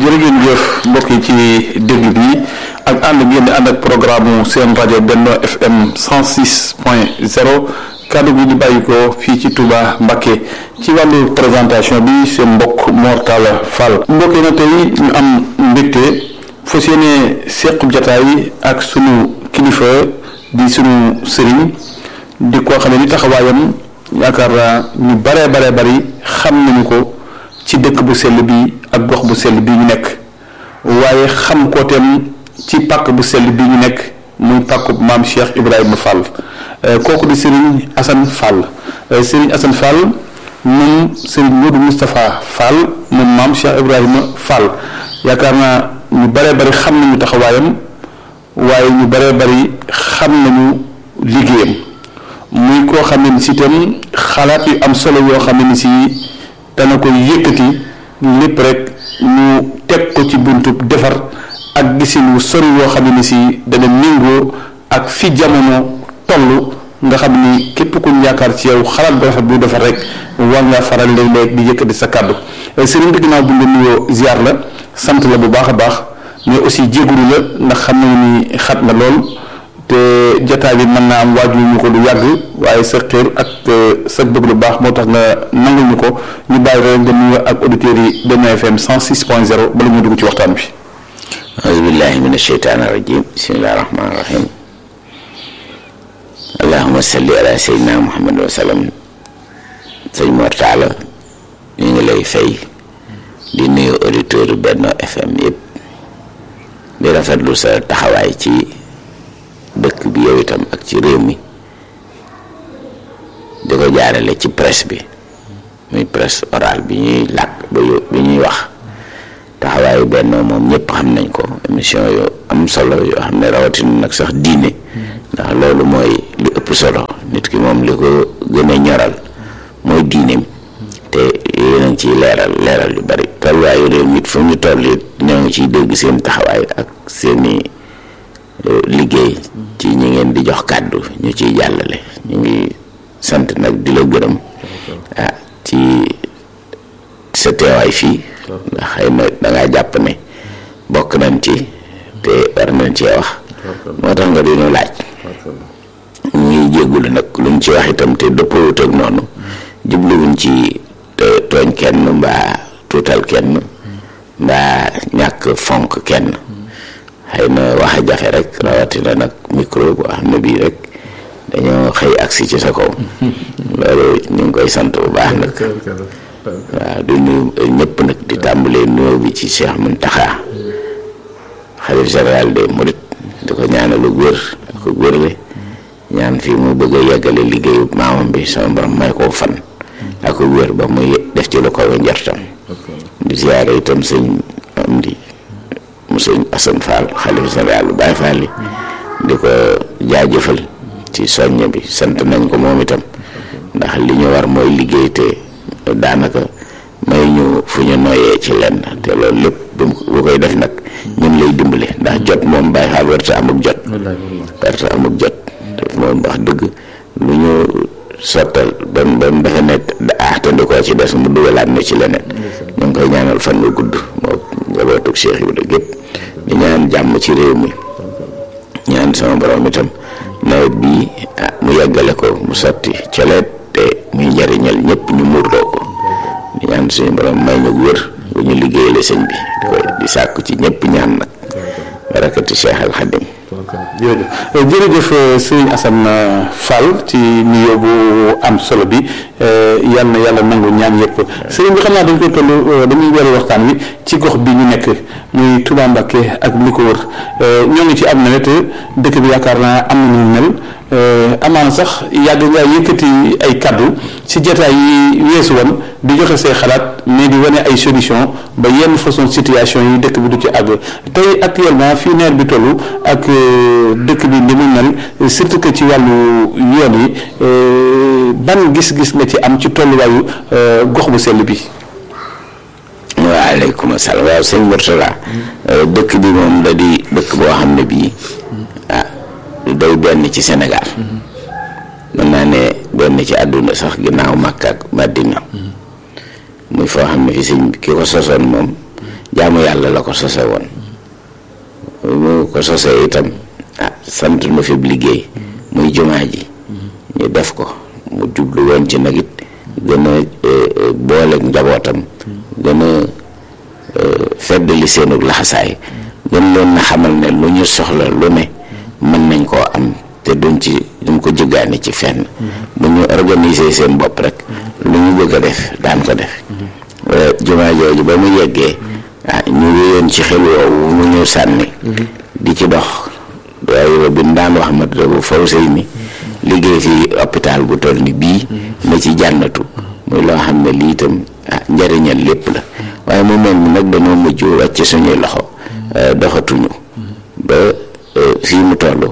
jërë ngeen jëf mbokk yi ci déglu bi ak ànd ngeen di ànd ak programme seen rajo Benno FM 106 point 0 kàddu gi di bàyyi ko fii ci Touba Mbacké ci wàllu présentation bi seen mbokk Mor Talla Fall mbokk yi na tey ñu am mbégte fas yéene sequb jataay ak sunu kilifa di sunu sëriñ di koo xam ne ni taxawaayam yaakaar naa ñu baree baree bari xam nañu ko ci dëkk bu sell bi ak gox bu sell bi ñu nekk waaye xam ko tem ci pàkk bu sell bi ñu nekk muy pàkkub maam Cheikh Ibrahima Fall kooku di Serigne Assane Fall Serigne Assane Fall moom Serigne Modou Moustapha Fall moom maam Cheikh Ibrahima Fall yaakaar naa ñu baree bari xam nañu taxawaayam waaye ñu baree bari xam nañu liggéeyam muy koo xam ne ni si itam xalaat yu am solo yoo xam ne ni si dana ko yëkkati lépp rek ñu teg ko ci buntub defar ak gisin wu sori yoo xam ne ni si dana méngoo ak fi jamono toll nga xam ni képp ku ñu yaakaar ci yow xalaat bu rafet bu defar rek war nga faral léeg-léeg di yëkkati sa kàddu sëriñ bi ginnaaw bu ñu nuyoo ziar la sant la bu baax a baax mais aussi jégalu la ndax xam nañu ni xat na lool te jotaay bi mën naa am waaju ñu ko du yàgg waaye sa xër ak sa bëgg lu baax moo tax nga nangul ñu ko ñu bàyyi rek nga nuyu ak auditeurs yi Benno FM 106 point 0 bala ñu dugg ci waxtaan bi. auzu billahi min asheytaani rajim bismillahi rahmaani rahim allahuma salli ala sayyidina muhammad wa sallam sëñ Mor Talla ñu ngi lay fay di nuyu auditeurs Benno FM yëpp di rafetlu sa taxawaay ci dëkk bi yow itam ak ci réew mi di ko jaarale ci presse bi muy presse orale bi ñuy làkk bi ñuy wax taxawaayu Benno moom ñëpp xam nañ ko émission yu am solo yoo xam ne rawatina nag sax diine ndax loolu mooy li ëpp solo nit ki moom li ko gën a ñoral mooy diineem te yéen a ngi ciy leeral leeral yu bari tolluwaayu réew mi it fu ñu toll it ñoo ngi ciy dégg seen taxawaay ak seeni liggéey ci ñi ngeen di jox kàddu ñu ciy jàllale ñu ngi sant nag di la gërëm ah ci sa teewaay fii ndax xëy na dangaa jàpp ne bokk nañ ci te war nañ cee wax moo tax nga dinu laaj ñu ngi jéggulu nag lu mu ci wax itam te dëppawut ak noonu jubluwuñ ci tooñ kenn mbaa tuutal kenn mbaa ñàkk fonk kenn xëy na wax a jafe rek rawatina nag micro boo xam ne bii rek dañoo xëy agsi ci sa kaw loolu ñu ngi koy sant bu baax nag waaw di nuyu ñëpp nag di tàmbalee nuyoo bi ci Cheikh Mountakha xalif général des Mourides di ko ñaanalu wér ak wérle ñaan fii mu bëgg a yeggale liggéeyu maamam bi sama borom may koo fan ak wér ba muy def ci lu ko njortam di ziyaare itam sëñ am di mu sëñ Assane Fall xalif général bu Baye Fall di ko jaajëfal ci soññ bi sant nañ ko moom itam ndax li ñu war mooy liggéey te daanaka may ñu fu ñu noyee ci lenn te loolu lépp bu koy def nag ñun lay dimbale ndax jot moom Baye Fall werte amuk jot werte amuk jot te moom wax dëgg lu ñu sottal ba mu ba mu defe ne ah te ndi koo ci des mu dugalaat na ci leneen ñu ngi koy ñaanal fan nga gudd moo njabootug Cheikh Ibrahima gépp di ñaan jàmm ci réew mi ñaan sama borom itam nawet bii ah mu yeggale ko mu sotti coleet te muy njariñal ñëpp ñu muurloo ko di ñaan suñu borom may ñu wér bu ñu liggéeyale sëñ bi di koy di sàkku ci ñëpp ñaan nag barakati Cheikh Al Khadim jërëjëf jërëjëf sëriñ Assane Fall ci nuyoo bu am solo bi yal na yàlla nangu ñaan yëpp sëriñ bi xam naa dañ koy toll dañuy weeru waxtaan wi ci gox bi ñu nekk muy Touba Mbacké ak li ko wër ñoo ngi ci am nawet dëkk bi yaakaar naa am na ñu mel amaana sax yàgg nga yëkkati ay kaddu ci jotaay yi weesu woon di joxe say xalaat mais di wane ay solution ba yenn façon situation yi dëkk bi du ci àgg tey actuellement fii nawet bi toll ak dëkk bi ni mu mel surtout que ci wàllu yoon yi ban gis-gis nga ci am ci tolluwaayu gox bu sell bi. waaleykum salaam waaw sëñ Mourtala dëkk bi moom da di dëkk boo xam ne bii ah day benn ci Sénégal mën naa ne benn ci àdduna sax ginnaaw Makka ak Madina muy foo xam ne fi sëñ ki ko sosoon moom jaamu yàlla la ko sose woon mu ko sosee itam ah sant nu fi liggéey muy jumaa ji ñu def ko mu jublu woon ci nag it gën a boole njabootam gën a feddali seenug laxasaay gën leen na xamal ne lu ñu soxla lu ne mën nañ koo am te duñ ci duñ ko jëggaani ci fenn bu ñu organiser seen bopp rek lu ñu bëgg a def daan ko def jumaa jooju ba mu yeggee ah ñu wéyoon ci xel woowu mu ñu sànni di ci dox waaye bi mu daan wax ma bu faw sëy ni liggéey fi hôpital bu toll ni bii na ci jànnatu muy loo xam ne lii itam ah njëriñal lépp la waaye mu mel ni nag dañoo mujj wàcc suñuy loxo doxatuñu ba fii mu toll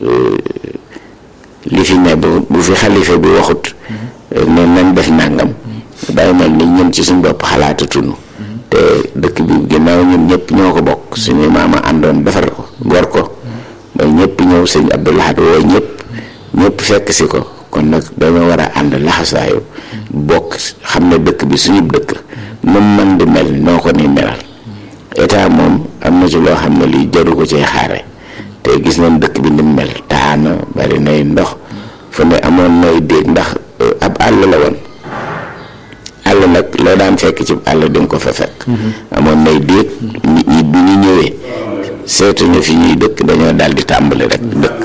li fi ne bu fi xalifa bi waxut ne nañ def nàngam day mel ni ñun ci suñ bopp xalaatatuñu te dëkk bi ginnaaw ñun ñëpp ñoo ko bokk suñu maama àndoon defar ko gor ko ba ñëpp ñëw sëñ Abdou Lahad woo ñëpp ñëpp fekk si ko kon nag dañoo war a ànd laxasaayu bokk xam ne dëkk bi suñu dëkk nu mën di mel noo ko ni melal état moom am na ci loo xam ne lii jaru ko cee xaare te gis nañ dëkk bi ni mu mel taana bari nay ndox fu ne amoon nay déeg ndax ab àll la woon àll nag loo daan fekk ci àll di nga ko fa fekk amoon nay déeg nit ñi bi ñu ñëwee seetuñu fi ñuy dëkk dañoo daal di tàmbali rek dëkk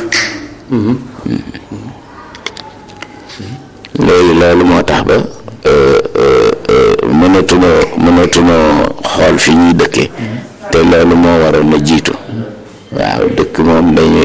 léegi loolu moo tax ba mënatunoo mënatunoo xool fi ñuy dëkkee te loolu moo waroon a jiitu waaw dëkk moom dañu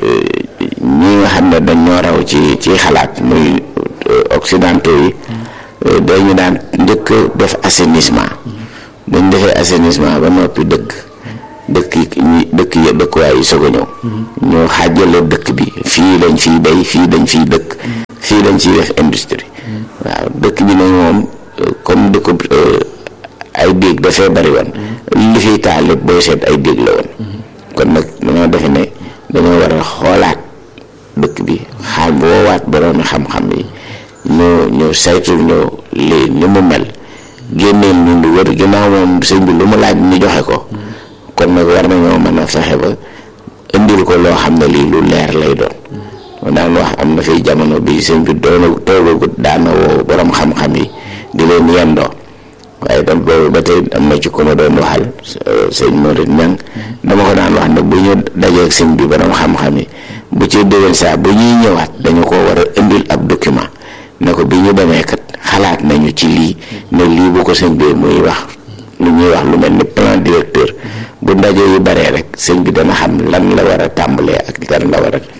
ñi nga xam ne dañ ñoo raw ci ci xalaat muy occidentaux yi dañu daan njëkk def assainissement buñ defee assainissement ba noppi dëkk dëkk yi ñi dëkk yi dëkkuwaay yi soog a ñëw ñu xaajale dëkk bi fii lañ fiy bay fii dañ fiy dëkk fii lañ ciy def industrie waaw dëkk bi nag moom comme dëkk ay déeg dafay bari woon li fiy taal lépp booy seet ay déeg la woon kon nag dañoo defe ne dañoo war a xoolaat dëkk bi xaaj woowaat boroomi xam-xam yi ñu ñu saytu ñu li ni mu mel génneel ñu lu wër ginnaaw moom sëñ bi lu mu laaj ñu joxe ko kon nag war nañoo mën a fexe ba indil ko loo xam ne lii lu leer lay doon moo daan wax am na fiy jamono bi sëñ bi doona toogagut daana woo borom xam-xam yi di leen yendoo waaye tam boobu ba tey am na ci ko ma doon waxal sëñ Morit Ñang dama ko daan wax ne bu ñu dajeeg sëñ bi borom xam-xam yi bu ci déwén saa bu ñuy ñëwaat dañu ko war a indil ab document ne ko bi ñu demee kat xalaat nañu ci lii ne lii bu ko sëñ bi muy wax lu ñuy wax lu mel ni plan directeur bu ndaje yu baree rek sëñ bi dana xam lan la war a tàmbalee ak lan la war a def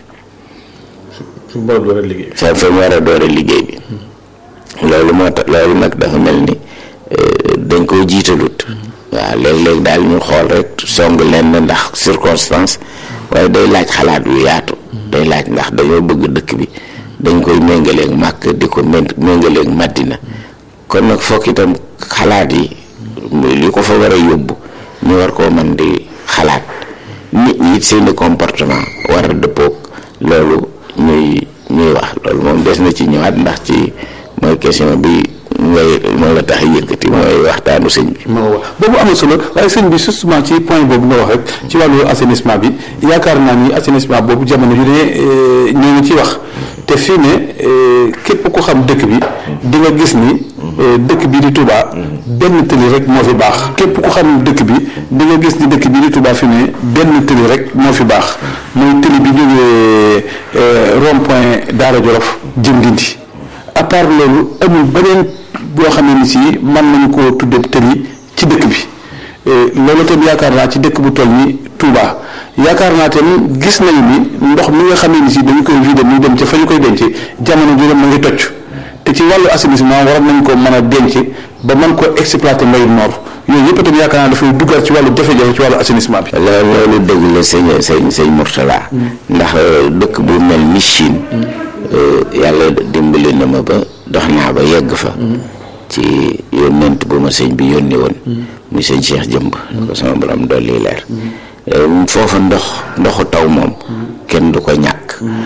fi mu war a door a liggéey. fa fa mu war a door a liggéey bi loolu moo tax loolu nag dafa mel ni dañ koo jiitalut waaw léeg-léeg daal ñu xool rek song lenn ndax circonstance waaye day laaj xalaat yu yaatu day laaj ndax dañoo bëgg dëkk bi dañ koy méngaleeg màkk di ko méngaleeg Madina kon nag foog itam xalaat yi li ko fa war a yóbbu ñu war koo mën di xalaat nit ñi it seeni comportement war a dëppoog loolu ñuy ñuy wax loolu moom des na ci ñëwaat ndax ci mooy question bi ngay moo la tax a yëkkati mooy waxtaanu sëñ bi. moo wax boobu amul solo waaye sëñ bi justement ci point boobu nga wax rek ci wàllu assainissement bi yaakaar naa ni assainissement boobu jamono yu ne ñoo ngi ciy wax te fii ne képp ku xam dëkk bi di nga gis ni dëkk bi di Touba benn tëli rek moo fi baax képp ku xam dëkk bi di nga gis ni dëkk bi di Touba fi ne benn tëli rek moo fi baax mooy tëli bi jógee rond point Daara Jolof jëm Ndindi à part loolu amul beneen boo xam ne ni si mën nañu koo tuddee tëli ci dëkk bi loolu tam yaakaar naa ci dëkk bu toll ni Touba yaakaar naa tam gis nañu ni ndox mi nga xam ne ni si dañu koy vider muy dem ca fa ñu koy denc jamono ji ma ngi tocc te ci wàllu assainissement waroon nañ ko mën a denc ba mën ko exploiter mbayum noor yooyu yëpp tam yaakaar naa dafay duggal ci wàllu jafe-jafe ci wàllu assainissement bi. loolu loolu dëgg la sëñ sëñ sëñ Mourtala ndax dëkk bu mel ni Chine yàlla dimbali na ma ba dox naa ba yegg fa ci yónnent bu ma sëñ bi yónni woon muy sëñ Cheikh Jëmb ko sama borom dolli leer foofa ndox ndoxu taw moom kenn du ko ñàkk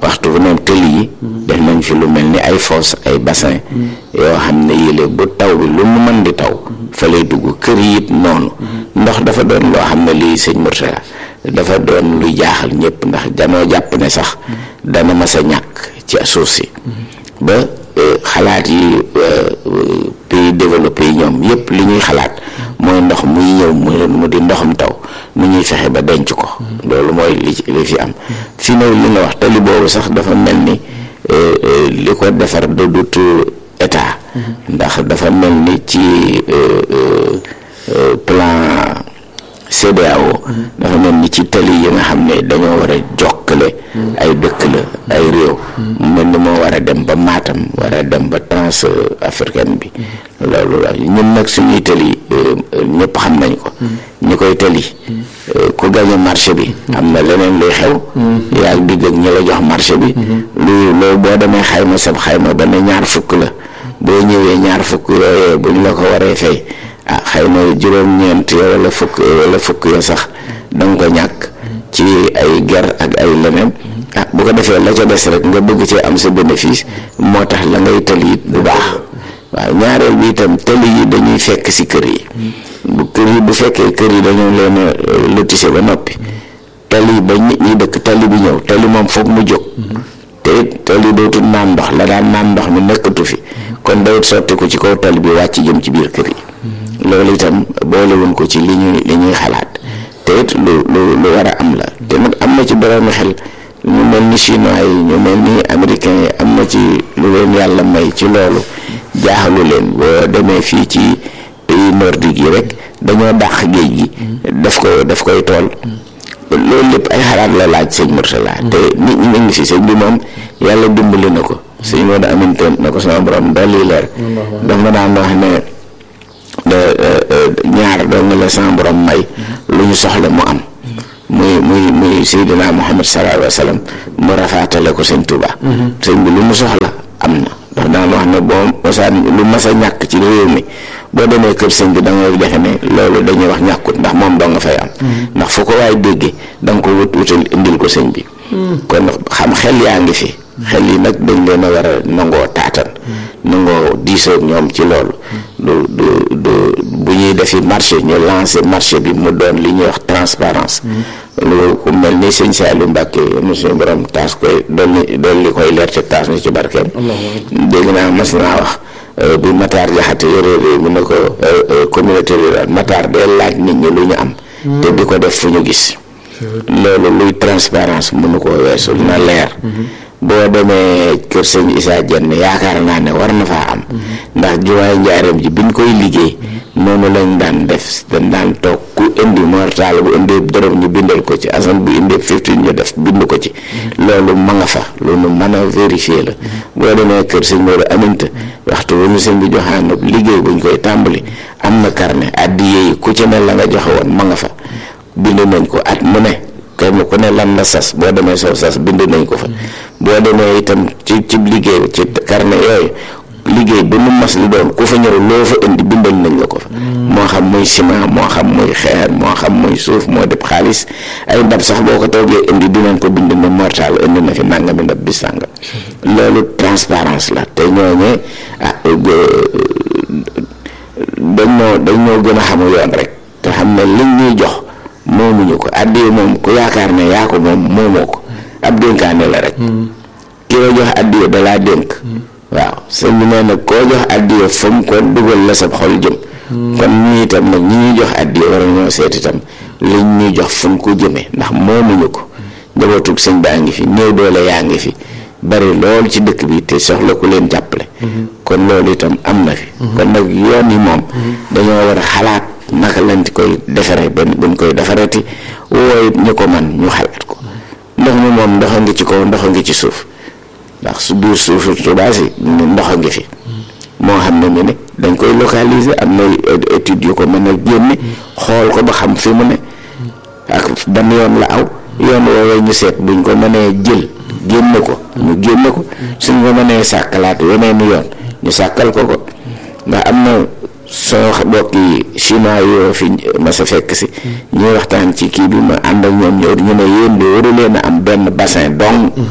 waxtu bu ne tëli yi def nañ fi lu mel ni ay fosse ay bassin yoo xam ne yële bu taw bi lu mu mën di taw fa lay dugg kër yi it noonu ndox dafa doon loo xam ne lii sëñ Mourtala dafa doon luy jaaxal ñëpp ndax danoo jàpp ne sax dana mas a ñàkk ci suuf si ba xalaat yi pays développé yi ñoom yëpp li ñuy xalaat mooy ndox muy ñëw mu di ndoxam taw nu ñuy fexe ba denc ko loolu mooy li li fi am fi ne li nga wax tali boobu sax dafa mel ni li ko defar du dut état ndax dafa mel ni ci plan CEDEAO dafa mel ni ci tali yi nga xam ne dañoo war a jokkale ay dëkk la ay réew mu mel ni moo war a dem ba Matam war a dem ba trans africaine bi loolu la ñun nag suñuy tali ñëpp xam nañ ko ñi koy tali ku gañe marché bi am na leneen luy xew yaa digg ak ñi la jox marché bi lu loolu boo demee xayma sab xayma ba ne ñaar fukk la boo ñëwee ñaar fukk yooyee bu ñu la ko waree fay ah xëy na juróom-ñeent ya wala fukk wala fukk ya sax danga ko ñàkk ci ay ger ak ay leneen ah bu ko defee la ca des rek nga bëgg cee am sa bénéfice moo tax la ngay tali it du baax waaw ñaareel bi itam tali yi dañuy fekk si kër yi bu kër yi bu fekkee kër yi dañoo leen a lotissé ba noppi tali ba nit ñi dëkk tali bi ñëw tali moom foog mu jóg te it tali dootul naan ndox la daan naan ndox mi nekkatu fi kon dawut sotti ko ci kaw tali bi wàcc jëm ci biir kër yi loolu itam boolewuñ ko ci li ñuy li ñuy xalaat te it lu lu lu war a am la te nag am na ci boroomi xel ñu mel ni chinois yi ñu mel ni américains yi am na ci lu leen yàlla may ci loolu jaaxalu leen boo demee fii ci pays nordique yi rek dañoo dàq géej gi daf ko daf koy tool loolu lépp ay xalaat la laaj sëñ Mourtala te nit ñi ngi fi sëñ bi moom yàlla dimbali na ko sëñ moo da amintoon na ko sama borom dolli leer daf ma daan wax ne ñaar doo nga la sama borom may lu ñu soxla mu am muy muy muy Seydina Muhammad sallallahu alayhi wa sallam mu rafaatale ko sëñ Touba sëñ bi lu mu soxla am na ndax daan wax ne boo mosaan lu mas a ñàkk ci réew mi boo demee kër sëñ bi da ngay defe ne loolu dañuy wax ñàkkut ndax moom doo nga fay am ndax fu ko waay déggee da nga ko wut wutal indil ko sëñ bi kon xam xel yaa ngi fi xel yi nag dañ leen a war a nangoo taatan nangoo diisoo ñoom ci loolu du du du bu ñuy defi marché ñu lancé marché bi mu doon li ñuy wax transparence lu ku mel ni sëñ Saliou Mbacke monsieur borom taas koy dolli dolli koy leer te taas na ci barkeem dégg naa mas naa wax bu Matar Jaxate yore réew mi ne ko communauté rurale Matar day laaj nit ñi lu ñu am te di ko def fu ñu gis loolu luy transparence mënu koo weesu na leer boo demee kër sëñ Issa Dieng yaakaar naa ne war na faa am ndax jumaay njaareem ji biñ koy liggéey noonu lañ daan def dañ daan toog ku indi mortal bu indi dërëm ñu bindal ko ci asan bu indi fifteen ñu def bind ko ci loolu ma nga fa loolu mën a vérifier la boo demee kër sëñ Modou Aminta waxtu bu ñu sëñ bi joxaan liggéey buñ koy tàmbali am na carnet addiye yi ku ci ne la nga joxe woon ma nga fa bind nañ ko at mu ne kenn ku ne lan la sas boo demee soo sas bind nañ ko fa boo demee itam ci ci liggéey ci carnet yooyu liggéey bu nu mas li doon ku fa ñëw loo fa indi bindal nañ la ko fa moo xam muy ciment moo xam muy xeer moo xam muy suuf moo def xaalis ay ndab sax boo ko toogee indi dinañ ko bind ne mortal indi na fi nangami ndab bi sàngam loolu transparence la te ñooñee ah dañoo dañoo gën a xamu yoon rek te xam ne liñ ñuy jox moomuñu ko addiye moom ku yaakaar ne yaa ko moom moomoo ko ab dénkaane la rek ki la jox addiye dalaa dénk waaw sëñ bi nee nag koo jox addiye fa mu ko dugal la sa xol jëm kon ñii itam nag ñi ñuy jox addiye war ñoo seet itam liñ ñuy jox fu mu ko jëmee ndax moomuñu ko njabootug sëñ baa ngi fi néew doole yaa ngi fi bari lool ci dëkk bi te soxla ku leen jàppale kon loolu itam am na fi kon nag yoon yi moom dañoo war a xalaat naka lañ koy defaree benn buñ koy defarati wooy ñu ko man ñu xalaat ko ndox mi moom ndox a ngi ci kaw ndox a ngi ci suuf ndax su biir suufu Tuubaa si ndox a ngi fi moo xam ne mi ne dañ koy localiser am na études yu ko mën a génne xool ko ba xam fi mu ne ak ban yoon la aw yoon woowee ñu seet buñ ko mënee jël génne ko ñu génne ko suñ ko mënee sàkkalaat weneen yoon ñu sàkkal ko ko ndax am na soo bokki chinois yoo fi ma sa fekk si ñuy waxtaan ci kii bi ma ànd ak ñoom ñëw ñu ne yéen de waru leen a am benn bassin dong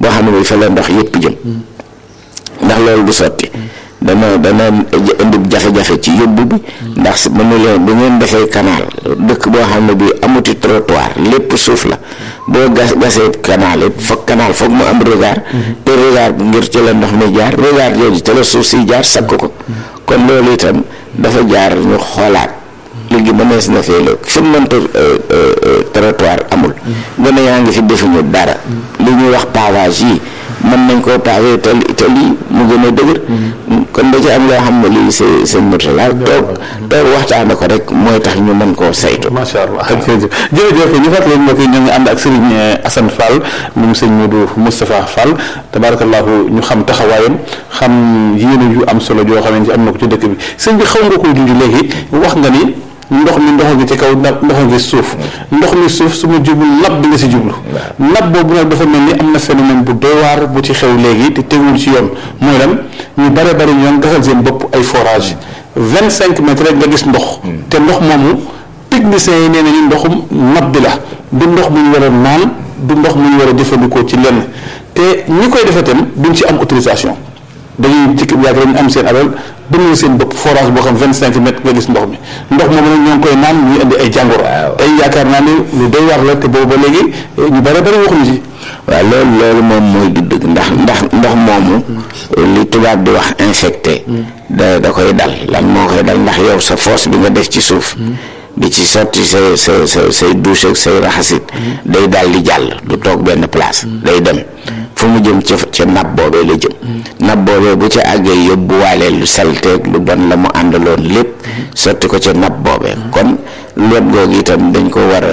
boo xam ne bi fa la ndox yëpp jëm ndax loolu du sotti dana dana indi jafe-jafe ci yóbbu bi ndax mënu leen bu ngeen defee canal dëkk boo xam ne bi amuti trottoir lépp suuf la boo gas gasee canal it foog canal foog mu am regard te regard bi ngir ci la ndox mi jaar regard jooju te la suuf si jaar sakk ko kon loolu itam dafa jaar ñu xoolaat léegi mënees na fee léegi fi mu mënta trottoir amul gën a yaa ngi fi defuñu dara li ñuy wax pavage yi mën nañ koo pavé te te lii mu gën a dëgër kon da ci am loo xam ne lii c'est c'est Mourtala toog toog waxtaane ko rek mooy tax ñu mën koo saytu macha allah jërëjëf jërëjëf ñu fàttali mbokk yi ñoo ngi ànd ak Serigne Assane Fall moom sëñ Modou Moustapha Fall tabarakallahu ñu xam taxawaayam xam yéene yu am solo joo xamante am na ko ci dëkk bi sëñ bi xaw nga koy junj léegi wax nga ni ndox mi ndox gi ci kaw ndox gi suuf ndox mi suuf su ma jublu lab bi nga si jublu lab boobu nag dafa mel ni am na phénomène bu doy waar bu ci xew léegi te tegul ci yoon mooy lan ñu bare bari ñoo gasal seen bopp ay forage vingt cinq mètres rek nga gis ndox te ndox moomu techniciens yi nee nañu ndoxum nab bi la du ndox mu ñu war a naan du ndox mu ñu war a jëfandikoo ci lenn te ñi koy defee tam duñ ci am autorisation dañuy ci yàgg dañu am seen alal bënn seen bopp forage boo xam vingt cinq mètres nga gis ndox mi ndox moomu nag ñoo ngi koy naan ñuy indi ay jàngoro. tey yaakaar naa ne lu doy war la te boobu ba léegi ñu bare bari waxuñu ci. waaw loolu loolu moom mooy du dëgg ndax ndax ndox moomu li tubaab di wax infecté da da koy dal lan moo koy dal ndax yow sa force bi nga def ci suuf di ci sotti say say say say douche ak say raxasit day dal di jàll du toog benn place day dem fu mu jëm ca ca nab boobee la jëm nab boobee bu ca àggee yóbbuwaale lu salteeg lu bon la mu àndaloon lépp sotti ko ca nab boobee kon lépp googu itam dañ ko war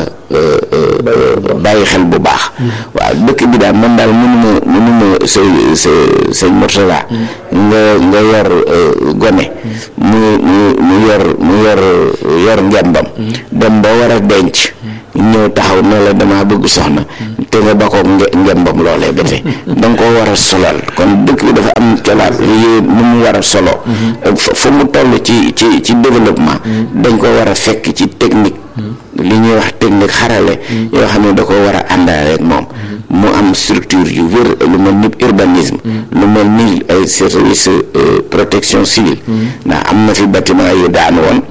a bàyyi xel bu baax waaw dëkk bi daal man daal mënuma mënuma say sa sëñ Mourtala nga nga yor gone mu mu mu yor mu yor yor ngembam dem ba war a denc ñëw taxaw ne la damaa bëgg soxna te nga ba ko ngembam loolee ba tey da nga koo war a solal kon dëkk bi dafa am colaat yi nu mu war a solo fu mu toll ci ci ci développement dañ ko war a fekk ci technique li ñuy wax technique xarale yoo xam ne da ko war a àndaale ak moom mu am structure yu wér lu mel ni urbanisme lu mel ni ay service protection civile ndax am na fi bâtiment yu daan woon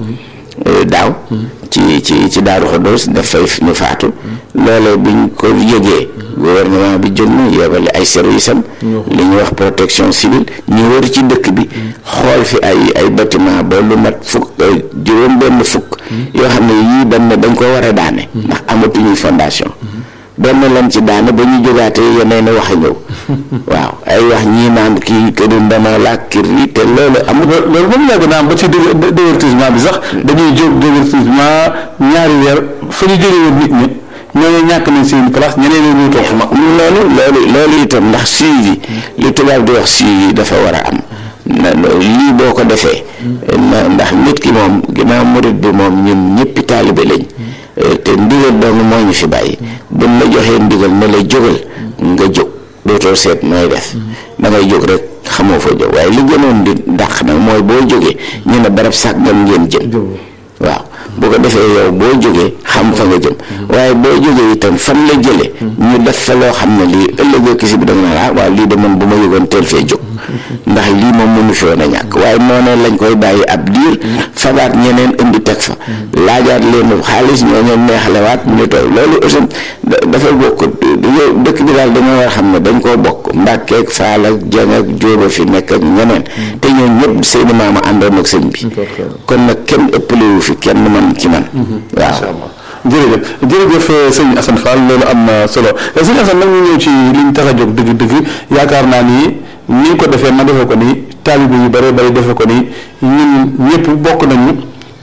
daaw ci ci ci Daaru Xudoos dafay ñu faatu loolee biñ ko yëgee gouvernement bi jóg na yebale ay service am li ñuy wax protection civile ñu wër ci dëkk bi xool fi ay ay bâtiment ba lu mat fukk juróom benn fukk yoo xam ne yii dañ ne dañ ko war a daane ndax amatuñuy fondation benn lan ci daane ba ñu jógaatee yeneen wax a ñëw waaw ay wax ñii naan kii këru ndama la kir yi te loolu amul loolu moom yàgg naa am ba ci divertissement bi sax dañuy jóg divertissement ñaari weer fa ñu jógee woon nit ñi ñooñu ñàkk nañ seen place ñeneen ñi toog ma loolu loolu loolu itam ndax suivi li tubaab di wax suivi dafa war a am na lii boo ko defee ndax nit ki moom ginnaaw murit bi moom ñun ñëppi taalibe lañ te ndigal dong moo ñu fi bàyyi buñ la joxee ndigal ne la jógal nga jóg dootoo seet nooy def da ngay jóg rek xamoo fa jóg waaye li gënoon di dàq nag mooy boo jógee ñu ne barab sàggan ngeen jëm waaw bu ko defee yow boo jógee xam fa nga jëm waaye boo jógee itam fan la jëlee ñu def fa loo xam ne lii ëllëgoo kisi bi da nga naan ah waaw lii de man bu ma yëgoon teel fee jóg ndax lii moom mënu fi woon a ñàkk waaye noonu lañ koy bàyyi ab diir fabaat ñeneen indi teg fa laajaat leen xaalis ñoo ñoom neexalewaat ñu toog loolu aussi dafa bokk dëkk bi daal dañoo war a xam ne dañ koo bokk mbàkkeeg faal ak jeng ak jóoba fi nekk ak ñeneen te ñoom ñëpp seeni maama àndoon ak sëñ bi kon nag kenn ëppalewu fi kenn man ci man waaw jërëjëf jërëjëf sëñ Assane Fall loolu am na solo sëñ Assane nag ñu ñëw ci liñ tax a jóg dëgg-dëgg yaakaar naa ni ni ko defee ma defee ko nii taalibe yu bare bari defee ko nii ñun ñëpp bokk nañu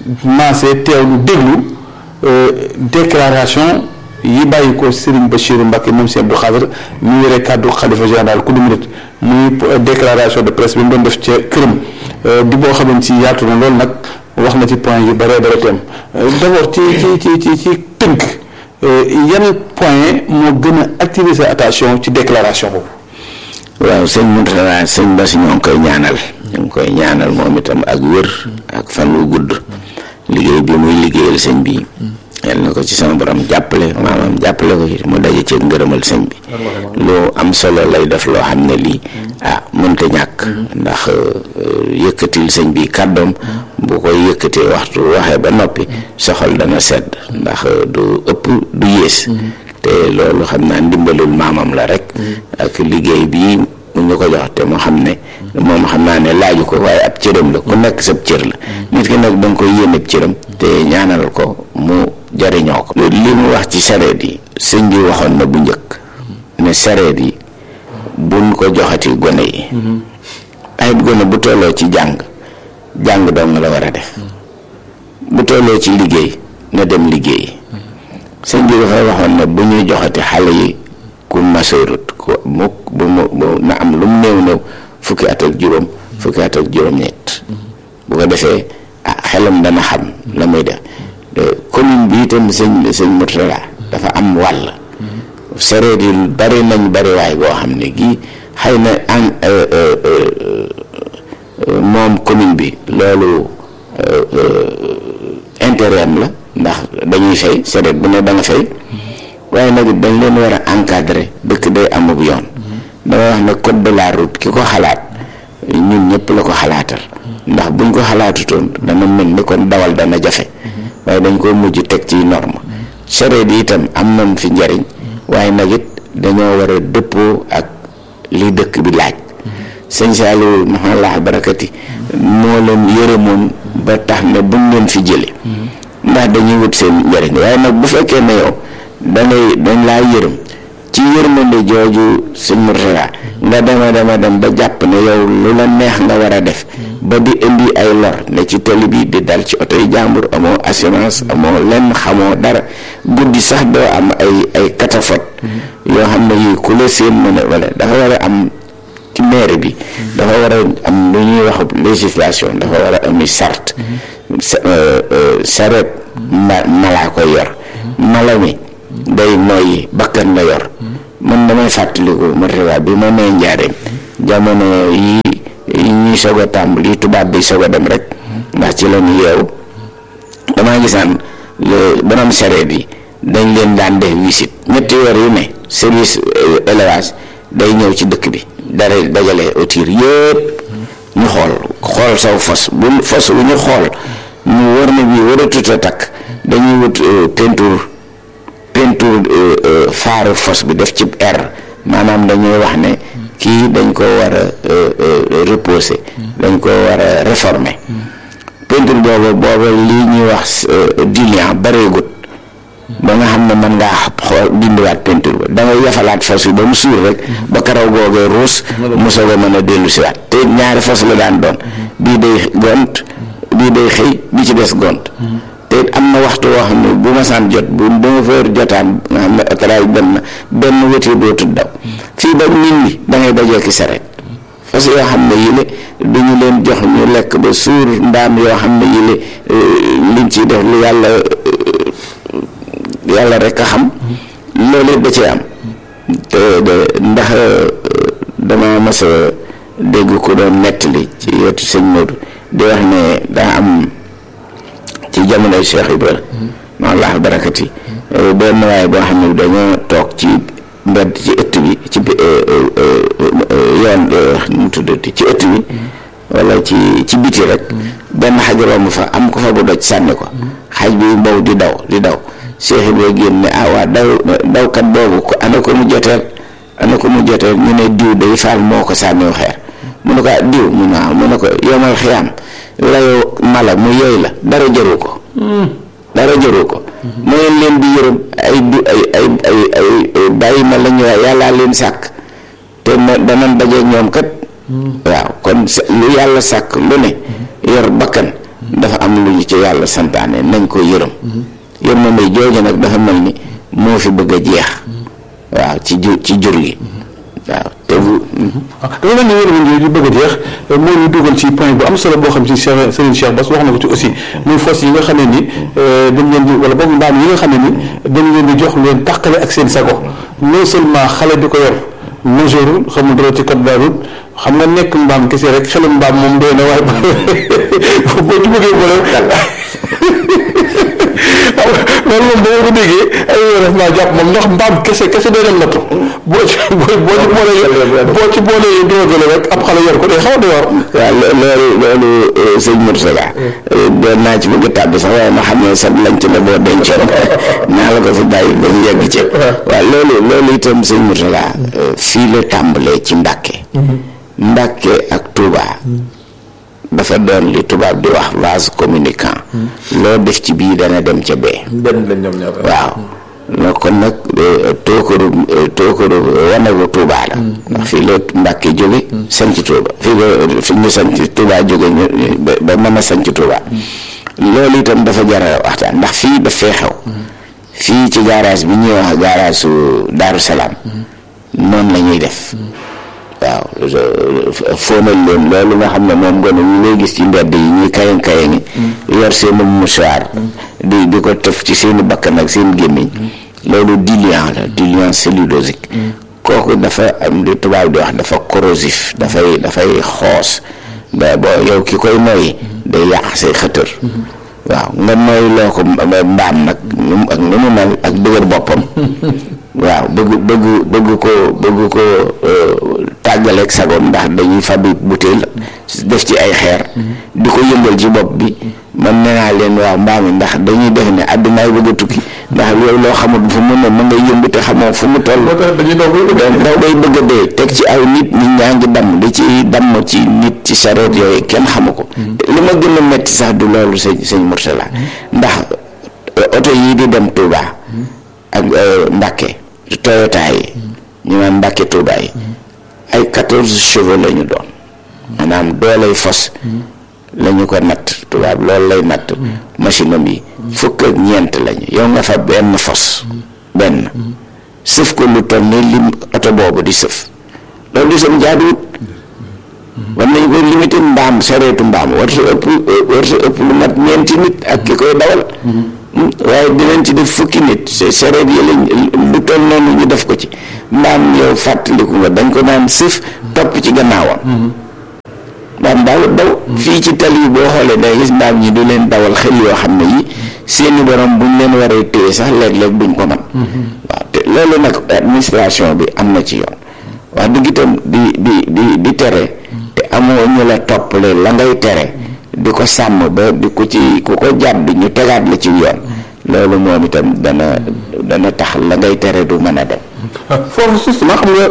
maase teewlu déglu déclaration yi bàyyi ko Serigne Bachirou Mbacké moom si Abdou Khadre mu yore kàddu xalifa général ku du murit muy déclaration de presse bi mu doon def ca këram di boo xamante si yaatu na loolu nag wax na ci point yu bare bare teem d'abord ci ci ci ci ci tënk yan point moo gën a attirer sa attention ci déclaration boobu waaw sëñ Mourtala sëñ Bass ñoo ngi koy ñaanal ñu ngi koy ñaanal moom itam ak wér ak fan wu gudd liggéey bi muy liggéeyal sëñ bi yal na ko ci sama borom jàppale maamam jàppale ko ci mu daje ci ngërëmal sëñ bi lu am solo lay def loo xam ne lii ah mënta ñàkk ndax yëkkatil sëñ bi kàddoom bu koy yëkkatee waxtu waxee ba noppi soxal dana sedd ndax du ëpp du yées te loolu xam naa ndimbalul maamam la rek ak liggéey bii mu ñu ko jox te mu xam ne moom xam naa ne laaju ko waaye ab cëram la ku nekk sab cër la nit ki nag da nga koy yéene cëram te ñaanal ko mu jariñoo ko li mu wax ci sareet yi sëñ bi waxoon na bu njëkk ne sareet yi buñ ko joxati gone yi ay gone bu tolloo ci jàng jàng dong la war a def bu tolloo ci liggéey na dem liggéey sëñ bi dafay waxoon ne bu ñuy joxati xale yi ku masoorut ku mukk bu mu na am lu mu néew néew fukki at ak juróom fukki at ak juróom-ñett bu ko defee ah xelam dana xam la muy def commune bi itam sëñ sëñ Mourtala dafa am wàll sareet yi bari nañ bari waay boo xam ne gii xëy na an moom commune bi loolu intérêt am la ndax dañuy fay sareet bu ne da nga fay waaye nag dañ leen war a encadrer dëkk day amub yoon dama wax ne code de la route ki ko xalaat ñun ñëpp la ko xalaatal ndax buñ ko xalaatutoon dana mel ni kon dawal dana jafe waaye dañ ko mujj teg ci norme sareet yi itam am nañ fi njariñ waaye nag it dañoo war a dëppoo ak li dëkk bi laaj sëñ Saliou mahallah barakati moo leen yërëmoon ba tax ne buñ leen fi jële ndax dañuy wut seen njariñ waaye nag bu fekkee ne yow dangay dañ laa yërëm ci yërmande jooju sëñ Mourtala nga dema dema dem ba jàpp ne yow lu la neex nga war a def ba di indi ay lor ne ci télé bi di dal ci oto yi jàmbur amoo assurance amoo lenn xamoo dara guddi sax doo am ay ay catafot yoo xam ne yii ku la seen mën a wala dafa war a am ci maire bi dafa war a am lu ñuy wax législation dafa war a ami sart saret ma malaa koy yor mala mi day nooyi bakkan la yor man damay fàttaliku Mourtala bi ma nee njaareem jamono yi yi ñuy soog a tàmbali tubaab bi soog a dem rek ndax ci la ñu yeewu damaa gisaan borom sareet yi dañ leen daan def visite ñetti weer yu ne service élevage day ñëw ci dëkk bi dara dajale autir yëpp ñu xool xool saw fos bu fos bu ñu xool ñu war na bii war a tut a takk dañuy wut peinture peinture faaru fos bi def ci air maanaam dañuy wax ne kii dañ ko war a reposer dañ ko war a réformer peinture boobu booba lii ñuy wax diluant bareegut ba nga xam ne mën ngaa xool dindiwaat peinture ba da ngay yafalaat fos bi ba mu suur rek ba karaw googee ruus mu soog a mën a dellu si waat te ñaari fos la daan doon bii day gont bii day xëy bi ci des gont te am na waxtu woo xam ne bu ma saan jot bu dama fa jotaan nga xam ne éclairage dem na benn wéti dootul daw fii ba nit ñi da ngay dajee ki saret fas yoo xam ne yile du ñu leen jox ñu lekk ba suur mbaam yoo xam ne yile liñ ciy def lu yàlla yàlla rek a xam loolu da cee am te de ndax dama mas a dégg ku doon nettali ci wetu sëñ Modou di wax ne daa am ci jamonoy Cheikh Ibra ma allah barakati benn waaye boo xam ne dañoo toog ci mbedd ci ëtt bi ci yoon mu tuddati ci ëtt bi wala ci ci biti rek benn xaj romb fa am ko fa bu doj sànni ko xaj bi mbow di daw di daw Cheikh Ibra génn ne ah waa daw dawkat boobu ko ana ko mu joteel ana ko mu joteel ñu ne diw day faal moo ko sànniw xeer mu ne ko diw mu ne waaw mu ne ko yomal xiyaam layoo mala mu yooy la dara jëru ko dara jëru ko mu ngeen leen di yërëm ay du ay ay ay ay bàyyi ma la ñu wax yàllaa leen sàkk te ma danañ dajeeg ñoom kat waaw kon lu yàlla sàkk lu ne yor bakkan dafa am lu ñu ci yàlla santaane nañ ko yërëm yërmande jooju nag dafa mel ni moo fi bëgg a jeex waaw ci jur ci jur gi waaw te bu. dafa mel ni yërmande jooju bëgg a jeex moo ñu dugal ci point bu am solo boo xam ci Cheikh Serigne Cheikh Bass wax na ko ci aussi muy fos yi nga xam ne ni dañ leen di wala boobu mbaam yi nga xam ne ni dañ leen di jox leen tàqale ak seen sago non seulement xale bi ko yor majeur xamul dara ci code de la route xam nga nekk mbaam kese rek xelu mbaam moom doy na waaye boo ci bëggee boole loolu moom boo ko déggee ay def naa jàpp moom ndax mbaam kese kese day dem nattu boo ci boo boo ci boolee boo ci boolee dóogale rek ab xale yor ko day xaw a doy war waaw loolu loolu sëñ Moursala doon naa ci bëgg a tàbbi sax waaye ma xam ne sa lañ ci la boo dencoon naa la ko fi bàyyi ba mu yegg ci waaw loolu loolu itam sëñ Moursala fii la tàmbalee ci Mbàkke Mbàkke ak Touba dafa doon li tubaab di wax vase communicant loo def ci bii dana dem ca bee benn lañ ñoom ñaar waaw no kon nag tookaru tookaru wanagu Touba la ndax fii la Mbàkke jóge sanc Touba fii la fi ñu sanc Touba jóge ñu ba mën a sanc Touba loolu itam dafa jara waxtaan ndax fii daf fee xew fii ci garage bi ñuy wax garage su Daaru Salaam noonu la ñuy def waaw fóonal leen loolu nga xam ne moom gone ñu ngay gis ci mbedd yi ñuy kayan kayan yi yor seeni mouchoir di di ko tëf ci seeni bakkan ak seen gémmiñ loolu diluant la diluant cellulosique kooku dafa am li tubaab di wax dafa corrosif dafay dafay xoos ba boo yow ki koy noyyi day yàq say xëtër waaw nga nooy loo ko mbaam nag ak nu mu mel ak dëgër boppam waaw bëgg bëgg bëgg ko bëgg ko tàggaleeg sagoom ndax dañuy fabrique butéel def ci ay xeer di ko yëngal ci bopp bi man nee naa leen waaw mbaam yi ndax dañuy def ne àddinaay bëgg a tukki ndax loolu loo xamul fu mu ne mën nga yëmb te xamoo fu mu toll daw bay bëgg a dee teg ci aw nit nit ñaa ngi damm di ci damm ci nit ci sareet yooyu kenn xamu ko li ma gën a metti sax du loolu sëñ sëñ Moursala ndax oto yii di dem Touba ak Mbàkke Toyota yi ñu naan Mbàkke Touba yi ay quatorze chevaux la ñu doon maanaam dooley fos la ñu ko natt tubaab loolu lay natt machine am yi fukk ak ñeent lañu yow nga fa benn fos benn sëf ko lu toll ni lim oto boobu di sëf loolu di sam jaaduwut war nañ ko limité mbaam sareetu mbaam war sa ëpp war sa ëpp lu mat ñeenti nit ak ki koy dawal waaye dinañ ci def fukki nit sareet yi lañ lu toll noonu ñu def ko ci mbaam yow fàttaliku nga dañ ko naan sëf topp ci gannaawam mbaam daawut daw fii ci tali yi boo xoolee day gis mbaam ñi du leen dawal xel yoo xam ne yi seeni borom buñ leen waree téye sax léeg-léeg duñ ko man waaw te loolu nag administration bi am na ci yoon wax dëgg itam di di di di tere te amoo ñu la toppale la ngay tere di ko sàmm ba di ko ci ku ko jàdd ñu tegaat la ci yoon loolu moom itam dana dana tax la ngay tere du mën a dem foofu justement xam nga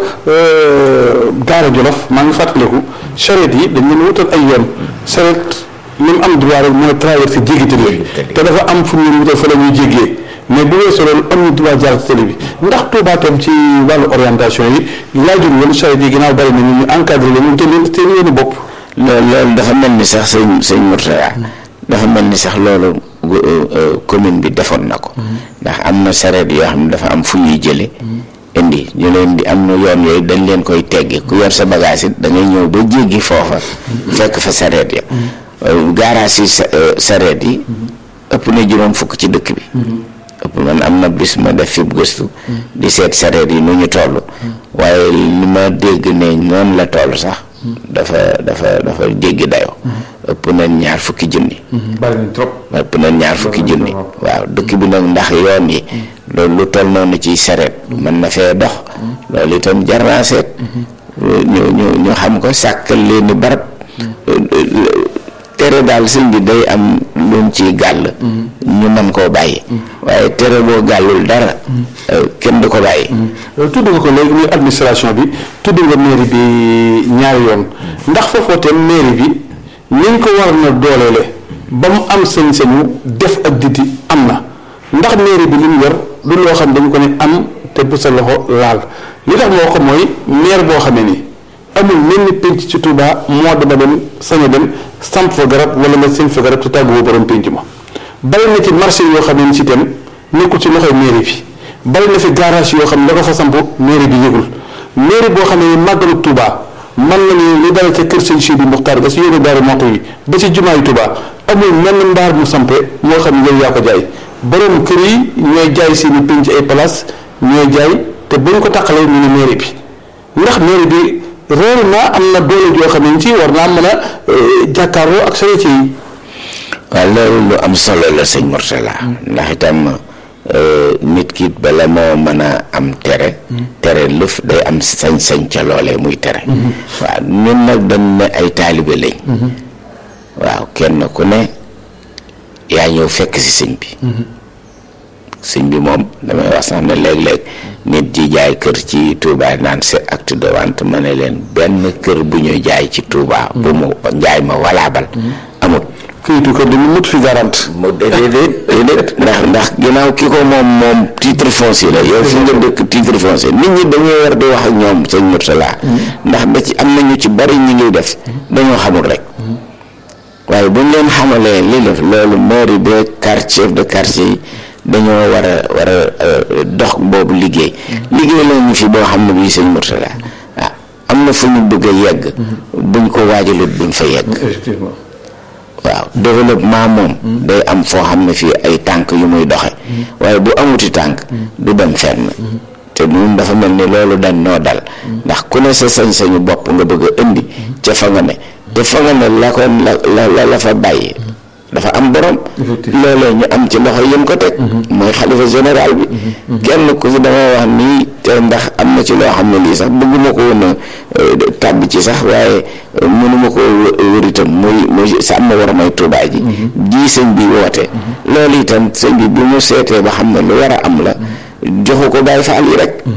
Daara Jolof maa ngi fàttaliku charrette yi dañ leen wutal ay yoon charrette li mu am droit rek mooy traversé jéggi tali bi te dafa am fu mu wutal fa la ñuy jéggee mais bu weesoo loolu amuñu droit jaar ci tali bi ndax Touba tam ci wàllu orientation yi laajul woon charrette yi ginnaaw bari na ñu ñu encadré leen ñu jël seen yoonu bopp loolu loolu dafa mel ni sax sëñ sëñ Mourtada dafa mel ni sax loolu commune bi defoon na ko ndax am na sareet yoo xam ne dafa am fu ñuy jële indi ñu leen di am na yoon yooyu dañ leen koy teggi ku yor sa bagage it da ngay ñëw ba jéggi foofa fekk fa sareet ya gaaraas yi sareet yi ëpp na juróom fukk ci dëkk bi ëpp man am na bis ma def fi gëstu di seet sareet yi nu ñu toll waaye li ma dégg ne noonu la toll sax dafa dafa dafa jéggi dayoo ëpp na ñaar fukki junni bari nañ trop ëpp na ñaar fukki junni waaw dëkk bi nag ndax yoon yi loolu lu toll noonu ci sareet mën na fee dox loolu itam jar naa seet ñu ñu ñu xam ko sàkkal leen ni barab tere daal sëñ bi day am luñ ci gàll ñu mën koo bàyyi waaye tere boo gàllul dara kenn du ko bàyyi tudd nga ko léegi muy administration bi tudd nga mairie bi ñaari yoon ndax foofoo te mairie bi niñ ko war na dooleele ba mu am sañ-sañu def ak diti am na ndax mairie bi li mu yor du loo xam dañu ko ne am te bu sa loxo laal li tax moo ko mooy maire boo xamee ni amul mel ni pénc ci Touba moo dama dem sañ a dem samp fa garab wala nga seen fa garab te tàgguwoo borom pénc ma bari na ci marché yoo xam ne si itam nekkul ci loxoy mairie bi bari na fi garage yoo xam ne da ko fa samp mairie bi yëgul mairie boo xam ne màggalu Touba man nañu li dala ca kër sëñ Sidi Muxtaar ba si yónni daara moto yi ba si jumaayu Touba amul menn mbaar mu sampe moo xam ne yow yaa ko jaay borom kër yi ñooy jaay seeni pénc ay place ñooy jaay te buñ ko taqalee ñu ne mairie bi ndax mairie bi réer naa am na doole joo xam ne ci war naa mën a jàkkaarloo ak charrette yi waaw loolu lu am solo la sëñ Mourtala ndax itam nit ki bala moo mën a am tere tere lëf day am sañ-sañ ca loolee muy tere waaw ñun nag dañ ne ay taalibe lañ waaw kenn ku ne yaa ñëw fekk si sëñ bi sëñ bi moom damay wax sax ne léeg-léeg nit ji jaay kër ci Touba naan c'est acte de vente ma ne leen benn kër bu ñuy jaay ci Touba bu mu njaay ma walaabal amut këyitu kër di mu mut fi garante mu déedéet déedéet ndax ndax ginnaaw ki ko moom moom titre foncier la yow fi nga dëkk titre foncier nit ñi dañoo war di wax ak ñoom sëñ Murtala ndax da ci am na ñu ci bari ñi ngi def dañoo xamul rek waaye bu ñu leen xamalee li def loolu mairie de quartier chef de quartier yi dañoo war a war a dox boobu liggéey liggéey la ñu fi boo xam ne bii sëñ Murtala waaw am na fu ñu bëgg a yegg buñ ko waajalut duñ fa yegg effectivement waaw développement moom day am foo xam ne fii ay tànk yu muy doxe waaye bu amuti tànk du dem fenn te ñun dafa mel ni loolu dañ noo dal ndax ku ne sa sañ-sañu bopp nga bëgg a indi ca fa nga ne te fa nga ne la ko la la la fa bàyyi dafa am borom loolee ñu am ci loxo yëm ko teg mooy xalifa général bi kenn ku fi dama wax nii te ndax am na ci loo xam ne lii sax bëgguma ko woon a tàbbi ci sax waaye mënuma ko wër itam muy muy sàmm war may tuubaa ji ji sëñ bi woote loolu itam sëñ bi bi mu seetee ba xam ne lu war a am la joxu ko Baay Faal yi rek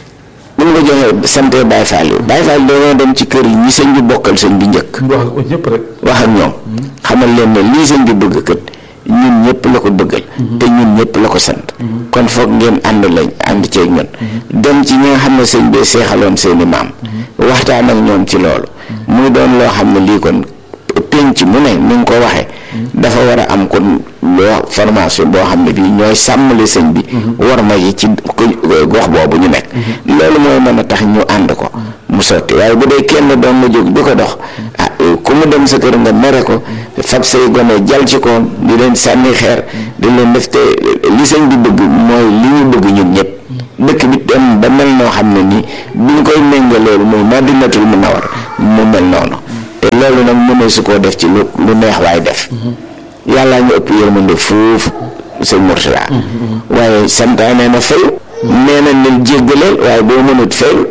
bu mu ko joxee sante Baay Faal yi Baay Faal dañoo dem ci kër yi ñi sëñ bi bokkal sëñ bi njëkk wax ak ñëpp rek wax ak ñoom xamal leen ne lii sëñ bi bëgg kët ñun ñëpp la ko bëggal te ñun ñëpp la ko sant kon foog ngeen ànd lañ ànd ceeg ñun dem ci ñi nga xam ne sëñ bi seexaloon seeni maam waxtaan ak ñoom ci loolu muy doon loo xam ne lii kon penc mu ne ni nga ko waxee dafa war a am kon loo formation boo xam ne bii ñooy sàmmali sëñ bi war ma yi ci gox boobu ñu nekk loolu mooy mën a tax ñu ànd ko mu sotti waaye bu dee kenn doon nga jóg di ko dox ah ku mu dem sa kër nga mere ko fab say gone jal ci ko di leen sànni xeer di leen def te li sëñ bi bëgg mooy li ñu bëgg ñun ñëpp dëkk bi dem ba mel noo xam ne nii bu ñu koy méngale loolu muy Madinatul Munawwar mu mel noonu te loolu nag mënee su koo def ci lu lu neex waay def yàllaa ñu ëpp yërmande foofu sëñ Murtala waaye santaane na fayu nee na leen jéggaleel waaye boo mënut fayu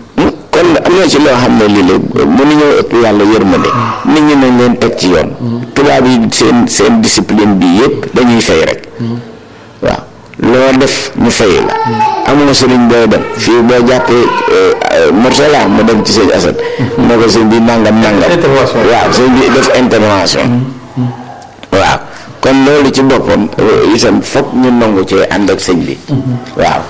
kon am na ci loo xam ne lii la mënuñoo ëpp yàlla yërmande nit ñi nañ leen teg ci yoon tubaab yi seen seen discipline bi yëpp dañuy fay rek waaw loo def ñu fay la amul sëriñ booy dem fii boo jàppee Murtala mu dem ci sëñ Assane ne ko sëñ bi nangam nangam waaw sëñ bi def intervention waaw kon loolu ci boppam itam foog ñu nangu ci ànd ak sëñ bi waaw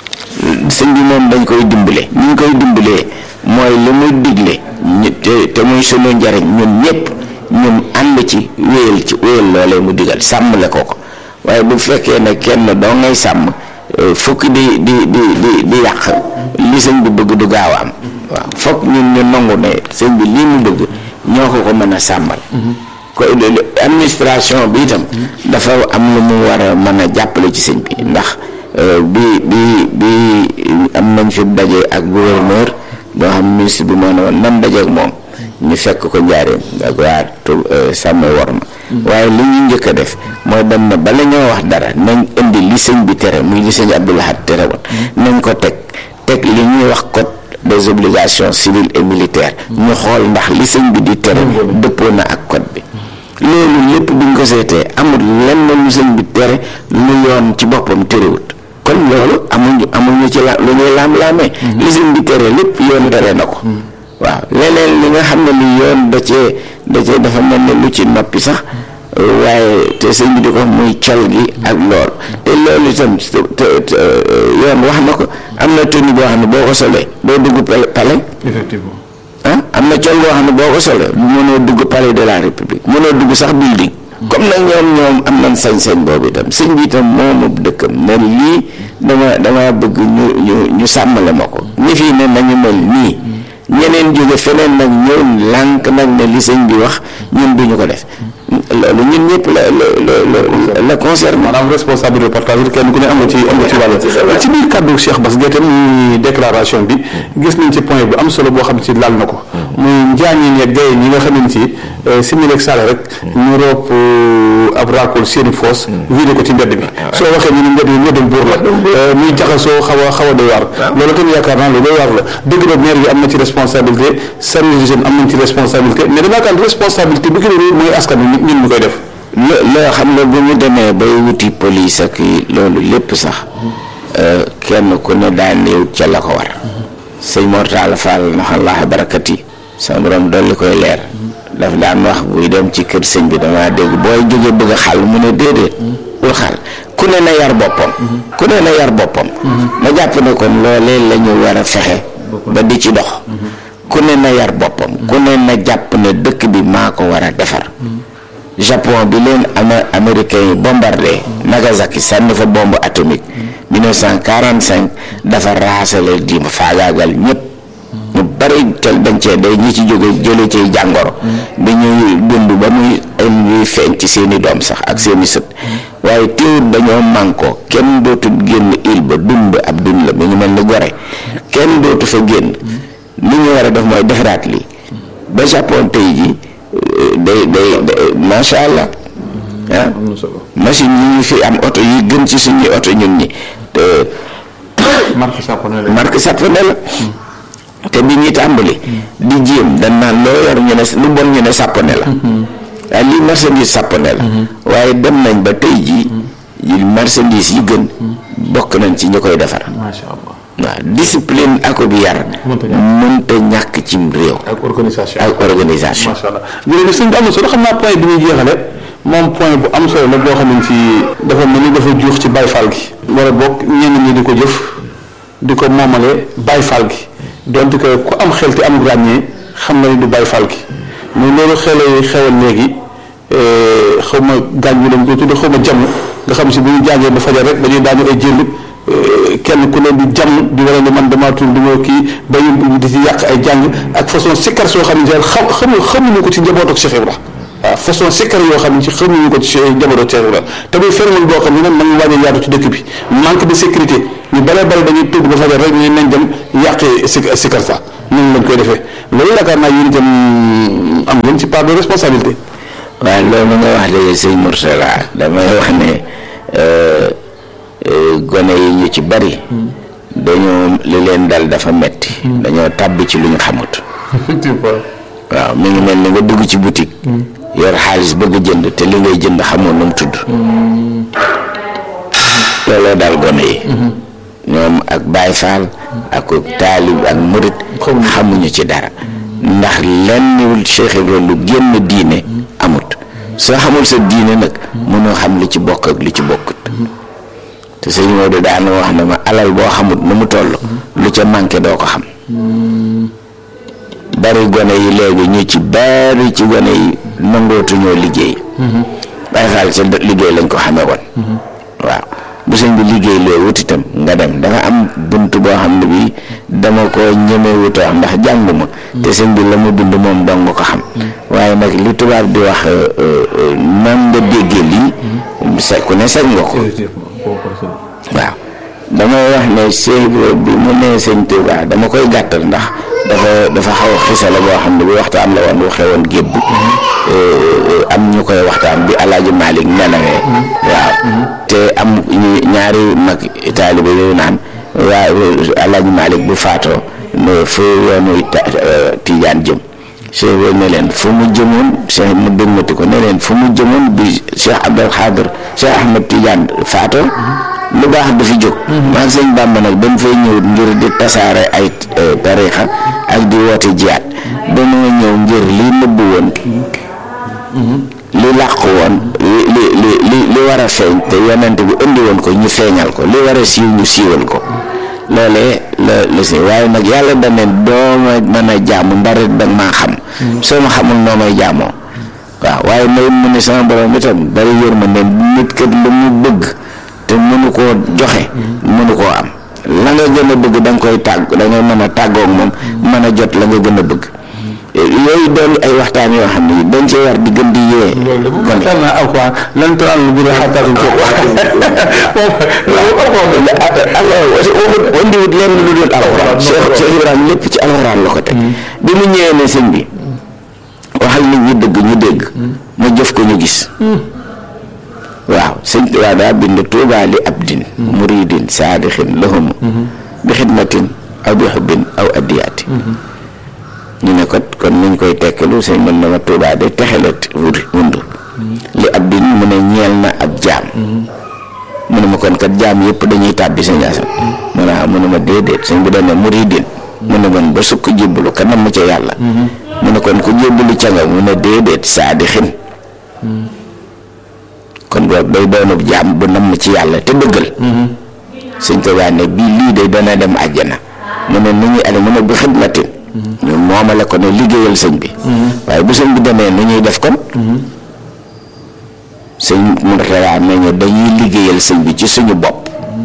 sëñ bi moom dañ koy dimbale ni ñu koy dimbalee mooy li muy digle ñu te te muy sunu njariñ ñun ñëpp ñun ànd ci wéyal ci wéyal loolee mu digal sàmmle ko ko waaye bu fekkee ne kenn doo ngay sàmm fukki di di di di di yàq li sëñ bi bëgg du gaaw a am waaw foog ñun ñu nangu ne sëñ bi lii mu bëgg ñoo ko ko mën a sàmmal ko administration bi itam dafa am lu mu war a mën a jàppale ci sëñ bi ndax bi bi bi am nañ fi daje ak gouverneur boo xam ministre bi moo ne woon nan daje ak moom ñu fekk ko njaareem ak waa tu sàmm war ma waaye li ñu njëkk a def mooy dem na bala ñoo wax dara nañ indi li sëñ bi tere muy li sëñ Abdou Lahad tere woon nañ ko teg teg li ñuy wax code des obligations civiles et militaires ñu xool ndax li sëñ bi di tere dëppoo na ak code bi loolu lépp buñ ko seetee amul lenn lu sëñ bi tere lu yoon ci boppam terewut kon loolu amuñu amuñu ci la lu ñuy laam-laamee li sëñ bi tere lépp yoon tere na ko waaw leneen li nga xam ne li yoon da cee da cee dafa mel ne lu ci noppi sax waaye te sëñ bi di ko muy col gi ak lool te loolu itam te yoon wax na ko am na tenue boo xam ne boo ko solee doo dugg palais effectivement ah am na col boo xam ne boo ko solee mënoo dugg palais de la république mënoo dugg sax building comme nag ñoom ñoom am nañ sañ-sañ boobu itam sëñ bi itam moomu dëkkam ne lii dama dama bëgg ñu ñu ñu sàmmale ma ko ñi fii ne nañu mel nii ñeneen jóge feneen nag ñëw lànk nag ne li sëñ bi wax ñun duñu ko def loolu ñun ñëpp la la la concerne maanaam responsabilité partagée kenn ku ne am nga ci am nga ci wàll ci biir kàddu Cheikh Bass Gueye tam muy déclaration bi gis nañ ci point bu am solo boo xam ci laal na ko muy njaañi ne gaye ñi nga xam ne ci simili ak sale rek ñu roop ab raakool seeni foos vidé ko ci mbedd bi soo waxee ñu ne mbedd bi mbeddum buur la muy jaxasoo xaw a xaw a doy waar loolu tamit yaakaar naa lu doy waar la dëgg la maire bi am na ci responsabilité service d'hygiène am nañ ci responsabilité mais dama yaakaar responsabilité bi gën a réy mooy askan bi ñun ñu koy def loo xam ne bu ñu demee bay wuti police ak loolu lépp sax kenn ku ne daan néew ca la ko war sëñ Mortala Fall naxallaaha barakati sama borom dolli koy leer daf daan wax buy dem ci kër sëñ bi dama dégg booy jóge bëgg a xàll mu ne déedéet bul xàll ku ne na yar boppam ku ne na yar boppam ma jàpp ne kon loolee la ñu war a fexe ba di ci dox ku ne na yar boppam ku ne na jàpp ne dëkk bi maa ko war a defar Japon bi leen ama américain yi bombardé Nagasaki sànni fa bombe atomique 1945 dafa raasale di faagaagal ñëpp ñu bari tel dañ cee day ñi ci jóge jële ci jàngoro bi ñuy dund ba muy ay ñuy feeñ ci seeni doom sax ak seeni sët waaye teewut dañoo mànkoo kenn dootu génn île ba dund ab dund la mi ñu mel ni gore kenn dootu fa génn li ñu war a def mooy defaraat lii ba Japon tey ji day day macha allah ah machine yi ñu fi am oto yi gën ci suñuy oto ñun ñi te marque japonais la marque japonais la te bi ñuy tàmbali di jéem dañ naan loo yor ñu ne lu bon ñu ne japonais la waaye lii marchandise japonais la waaye dem nañ ba tey jii yi marchandise yi gën bokk nañ ci ñu koy defar macha allah waaw discipline ak bi yar mënta ñàkk cim réew ak organisation ak organisation macha allah jërëjëf sëñ bi am na solo xam naa point bi ñuy jeexale moom point bu am solo la boo xam ne ci dafa mel ni dafa juux ci Baye Fall gi wala boog ñenn ñi di ko jëf di ko moomale Baye Fall gi donte que ku am xel te am ràññee xam na ni du Baye Fall gi mais loolu xelee xewal léegi xaw ma gaañ bi lañ koy tudde xaw ma jàmm nga xam si bu ñu jàngee ba fajar rek dañuy daañu ay jënd kenn ku ne di jàmm di wane ne man damaa tudd di ma kii ba ñu di ci yàq ay jàng ak façon sikkar soo xam ne xam xamu xamuñu ko ci njaboot ak Cheikh Ibra waaw façon sikkar yoo xam ne ci xamuñu ko ci njaboot ak Cheikh Ibra te muy phénomène boo xam ne nag man waaj a yaatu ci dëkk bi manque de sécurité ñu bare bare dañuy tudd ba fajar rek ñu nañ dem yàqee si sikkar sa noonu lañ koy defee loolu yaakaar naa yéen itam am ngeen ci part de responsabilité waaw loolu nga wax léegi sëñ Mourtala damay wax ne gone yi ñu ci bari dañoo li leen dal dafa metti dañoo tàbbi ci lu ñu xamut effectivement waaw mi ngi mel ni nga dugg ci boutique yor xaalis bëgg a jënd te li ngay jënd xamoon nu mu tudd looloo daal gone yi ñoom ak Baay Faal ak taalib ak murit xamuñu ci dara ndax lenn Cheikh Ibrahima lu génn diine amut soo xamul sa diine nag mënoo xam li ci bokk ak li ci bokkut te sëñ Maodo daana wax ne ma alal boo xamut nu mu toll lu ca manqué doo ko xam bari gone yi léegi ñu ci bari ci gone yi nangootuñoo liggéey Baay Faal sa liggéey lañ ko xamee woon waaw bu sëñ bi liggéey loo wut itam nga dem dafa am bunt boo xam ne bii dama ko ñeme wuta wax ndax jànguma te sëñ bi la mu bind moom dong nga ko xam waaye nag li tubaab di wax nan nga déggee lii sa ku ne sañ nga ko waaw damay wax ne Cheikh bi mu nee sëñ Tuubaa dama koy gàttal ndax dafa dafa xaw a xisala boo xam ne bi waxtaan la woon waxee woon gébb am ñu koy waxtaan bi alaaji Malick nelawee waaw te am ñaari mag taaliba yooyu naan waa alaaji Malick bu faatoo ne fu yoonu Tijaan jëm Cheikh bi ne leen fu mu jëmoon Cheikh mu dëgmati ko ne leen fu mu jëmoon bi Cheikh Abdul Xaadir Cheikh Ahmed Tijaan faatoo lu baax dafi jóg maag sëñ Bàmba nag ba mu fay ñëw ngir di tasaare ay tarixa ak di woote jiyaat dañoo ñëw ngir li nëbbu woon li làqu woon li li li li li war a feeñ te yonent bi indi woon ko ñu feeñal ko li war a siiw ñu siiwal ko loolee la la si waaye nag yàlla dane dooma mën a jaamu ndarit danga maa xam soo ma xamul noo may jaamoo waaw waaye may mu ne sama borom itam bari yërmande nit kat lu mu bëgg te mënu koo joxe mënu koo am la nga gën a bëgg da nga koy tàgg da ngay mën a tàggoog moom mën a jot la nga gën a bëgg yooyu doon ay waxtaan yoo xam ne dañ cee war di gën di yee loolu de bu ma naa alquran lan tanaalu lu gën a xattaatum ko waxut wandiwut lenn lu dul alxuraan Cheikh Cheikh Ibrahima lépp ci alxuraan la ko teg bi mu ñëwee ne sëñ bi waxal nit ñi dëgg ñu dégg ma jëf ko ñu gis waaw sëñ Tuubaa daa bind tuubaa li abdin muridin saadixin lahumu bi xidmatin aw bi xubbin aw addiyaati ñu ne ko kon nuñ koy tekkilu sëñ mën na ma tuubaa de texelat wuri wundu li abdin mu ne ñeel na ab jaam mu ne ma kon kat jaam yëpp dañuy tàbbi sëñ Asan mu ne ah mu ne ma déedéet sëñ bi dane muridin mu ne man ba sukk jébbalu ka nam ca yàlla mu ne kon ku jébbalu ca nga mu ne déedéet saadixin kon boobu day doonub jaam bu nam ci yàlla te dëggal sëñ Tuubaa ne bii lii de dana dem àjjana mu ne nu ñuy ale mu ne bi xidmatin ñu moomale ko ne liggéeyal sëñ bi waaye bu sëñ bi demee nu ñuy def kon sëñ Murtala nañu dañuy liggéeyal sëñ bi ci suñu bopp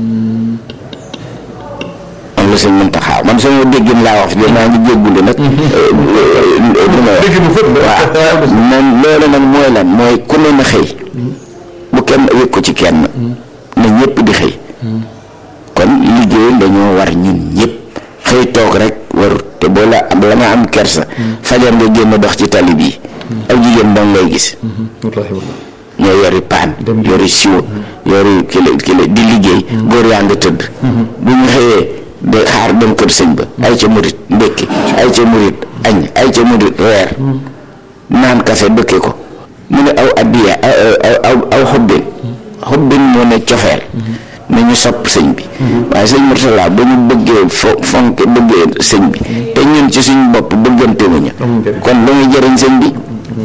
am la sëñ Muntaxa man sama déggin laa wax de maa ngi jéggulu nag li ma wax waaw moom loolu nag mooy lan mooy ku ne na xëy bu kenn wékk ko ci kenn na ñëpp di xëy kon liggéey dañoo war ñun ñëpp xëy toog rek warut te boo la am la nga am kersa fajar nga génn dox ci tali bii aw jigéen dong ngay gis ñoo yori paan yori siwo yori kile kile di liggéey góor yaa nga tëdd bu ñu xëyee de xaar dem kër sëñ ba ay ca murit ndékki ay ca murit añ ay ca murit reer naan kafe dëkke ko mu ne aw addiya aw aw aw xobbin xobbin moo ne cofeel nañu sopp sëñ bi waaye sëñ Murtala ba ñu bëggee fo fonk bëggee sëñ bi te ñun ci suñu bopp bëggante wuñu kon lu muy jëriñ sëñ bi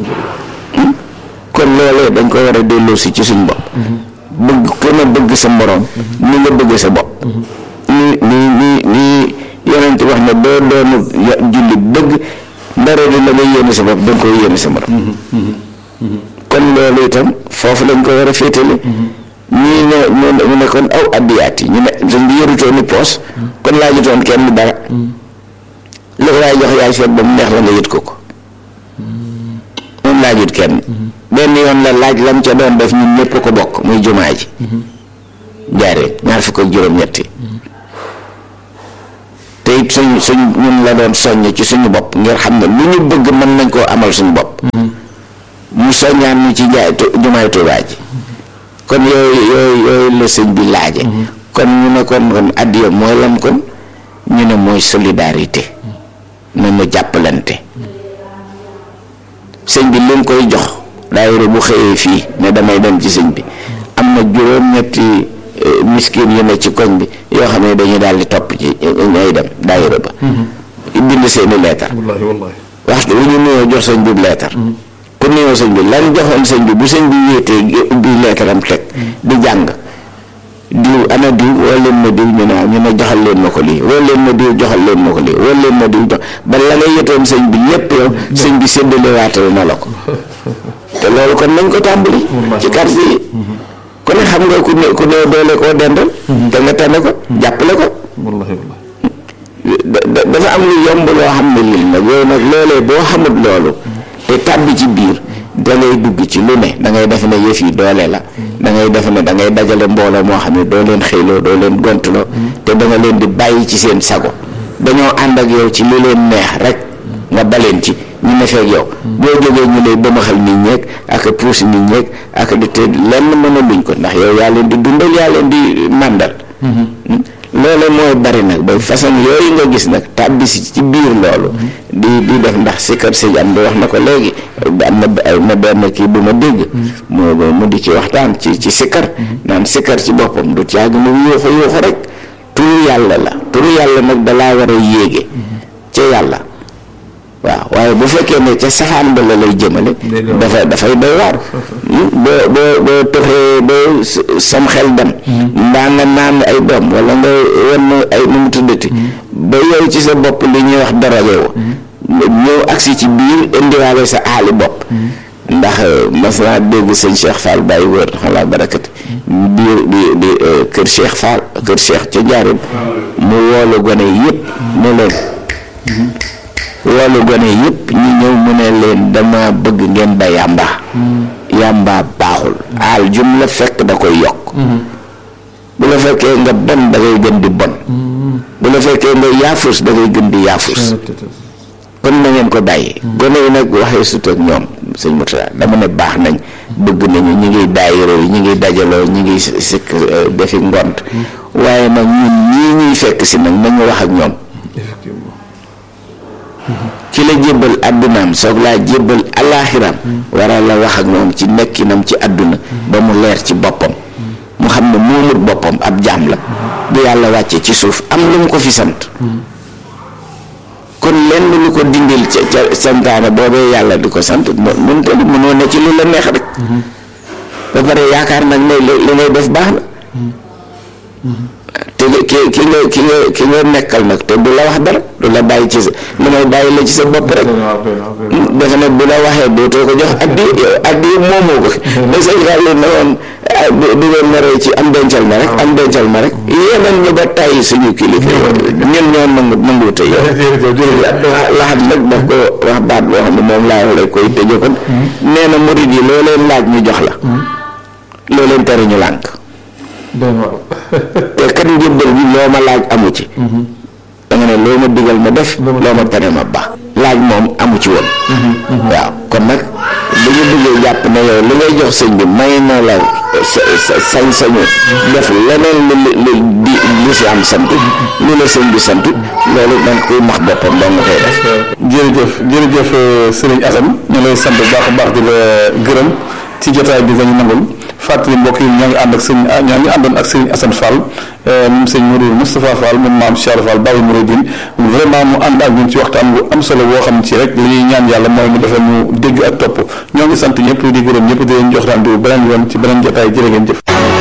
kon loolee dañ ko war a delloo si ci suñu bopp bëgg ku ne bëgg sa moroom ni nga bëgg sa bopp ni ni ni ni yonent wax ne doo doonu jullit dëgg ndara di la nga yéene sa bopp danga koy yéene sa moroom kon loolu itam foofu lañ ko war a féetale ñii ne mu ne kon aw addiyaat yi ñu ne sëñ bi yorutoon ni poos kon laajutoon kenn dara li ko waay jox yaay seet ba mu neex la nga yët ko ko moom laajut kenn benn yoon la laaj lam ca doon def ñun ñëpp ko bokk muy jumaa ji jaaree ñaar fukk ak juróom-ñetti te it suñ suñ ñun la doon soññ ci suñu bopp ngir xam ne lu ñu bëgg mën nañ koo amal suñu bopp mu soññaan ñu ci jaay jumaay Tuubaa ji kon yooyu yooyu yooyu la sëñ bi laaje kon ñu ne kon kon addiya mooy lan kon ñu ne mooy solidarité na nu jàppalante sëñ bi leen koy jox daayira bu xëyee fii ne damay dem ci sëñ bi am na juróom-ñetti miskin yu ne ci koñ bi yoo xam ne dañuy daal di topp ci ñooy dem daayira ba bind seeni leetar wallaahi wallaahi waxtu wu ñu nuyoo jox sëñ bi leetar ku nuyoo sëñ bi lan joxoon sëñ bi bu sëñ bi wéetee ubbi leetaram teg di jàng diw ana diw woo leen ma diw ñu ne ñu ne joxal leen ma ko lii woo leen ma diw joxal leen ma ko lii woo leen ma diw jox ba la nga yëtoon sëñ bi lépp yow sëñ bi séddale waatal na la ko te loolu kon nañ ko tàmbali ci quartier yi ku ne xam nga ku ne ku ne doole koo dendal te nga tane ko jàppale ko wallaahi wallaahi dafa am lu yomb loo xam ne lii nag yow nag loolee boo xamut loolu te tàbbi ci biir da ngay dugg ci lu ne da ngay defe ne yëf yi doole la da ngay defe ne da ngay dajale mbooloo moo xam ne doo leen xëyloo doo leen gontloo te da nga leen di bàyyi ci seen sago dañoo ànd ak yow ci li leen neex rek nga baleen ci ñu ne feeg yow boo jógee ñu lay bëmaxal nit ñeeg ak puus nit ñeeg ak di te lenn mën a luñ ko ndax yow yaa leen di dundal yaa leen di màndal loolu mooy bari nag ba façon yooyu nga gis nag tàbbi si ci biir loolu di di def ndax sikkar sëñ am di wax na ko léegi am na ay na benn kii bu ma dégg mu mu di ci waxtaan ci ci sikkar naan sikkar ci boppam du caag mu yuuxu yuuxu rek turu yàlla la turu yàlla nag dalaa war a yéege ca yàlla waaw waaye bu fekkee ne ca safaan ba la lay jëmale dafa dafay doy waar boo boo boo toxee boo sam xel dem mbaa nga naan ay doom wala nga wan ay nu mu tuddati ba yow ci sa bopp li ñuy wax daraje wo ñëw agsi ci biir indiwaale sa aali bopp ndax mas naa dégg sëñ Cheikh Fall bàyyi wër xalaa barakati biir di di kër Cheikh Fall kër Cheikh ca njaarim mu woolu gone yëpp ne leen woolu gone yëpp ñu ñëw mu ne leen dama bëgg ngeen ba yàmba yàmba baaxul aal jum la fekk da koy yokk bu la fekkee nga bon da ngay gën di bon bu la fekkee nga yaafus da ngay gën di yaafus kon na ngeen ko bàyyi gone yi nag waxee sut ak ñoom sëñ Mourtada dama ne baax nañ bëgg nañu ñi ngi daayira yi ñi ngi dajaloo ñi ngi sikk defi ngont waaye nag ñun ñii ñuy fekk si nag nañu wax ak ñoom ki la jébbal àddunaam soog laa jébbal alaaxiraam waral la wax ak moom ci nekkinam ci àdduna ba mu leer ci boppam mu xam ne moomut boppam ab jaam la bu yàlla wàcce ci suuf am lu mu ko fi sant kon lenn lu ko dindil ca ca santaane boobee yàlla di ko sant mun te mënoo ne ci lu la neex rek ba pare yaakaar nag ne li ngay def baax na te ki ki nga ki nga ki nga nekkal nag te du la wax dara du la bàyyi ci sa lu may bàyyi la ci sa bopp rek dafa ne bu la waxee dootoo ko jox addi addi moomoo ko da sëñ Fallou ne woon du ngeen ma rey ci am dencal ma rek am dencal ma rek yéenan ñu ba tàyyi suñu kilifa ñun ñoo nangu nangu te yow laxat nag daf ko wax baat boo xam ne moom laa la koy tëjee kon nee na murid yi loo leen laaj ñu jox la loo leen tere ñu lànk te kat njëbbal bi loo ma laaj amu ci da nga ne loo ma digal ma def loo ma tere ma baax laaj moom amu ci woon waaw kon nag bu ñu bëggee jàpp ne yow li ngay jox sëñ bi may na la sañ-sañu def leneen lu lu di li si am sant lu la sëñ bi sant loolu dañ koy max boppam doo nga koy def jërëjëf jërëjëf sëriñ Assane ñu lay sant bu baax a baax di la gërëm ci jotaay bi nga ñu nangul fàttali mbokk yi ñoo ngi ànd ak sëñ ñoo ngi àndoon ak sëriñ Assane Fall moom sëñ Mourou Moustapha Fall moom maam Cheikh Fall Baye Mouridine vraiment mu ànd ak ñun ci waxtaan bu am solo boo xam ci rek li ñuy ñaan yàlla mooy mu defal mu dégg ak topp ñoo ngi sant ñëpp di gërëm ñëpp di leen jox rendez-vous beneen yoon ci beneen jotaay jërë ngeen jëf